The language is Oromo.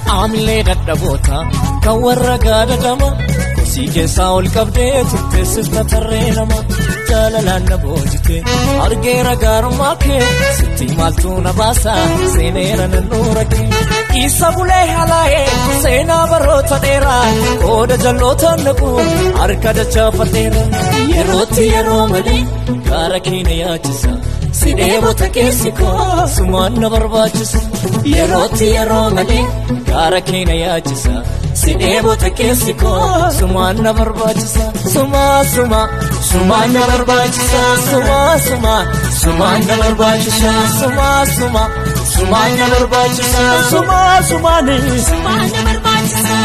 Aamilee dadhaboota kan warra gaadadama Kosii keessaa ol qabdee turteessista tarree nama Jaalalaan na boojite argeera gaarummaa kee Sitti maaltu na baasa seeneera nannuura kee Isa bulee halaayee seenaa baroota dheeraa Qooda jalloota naqu harka dachaafateera Yerootti yeroo malee gaara keenya yaachisa Si dheebota keessi koo sumaan na barbaachisa Yerootti yeroo malee gaara keenya yaachisa Si dheebota keessi koo sumaan na barbaachisa Sumaa suma sumaan na barbaachisa Sumaa suma sumaan na barbaachisa Sumaa suma sumaan na barbaachisa Sumaa sumaani Sumaan na barbaachisa.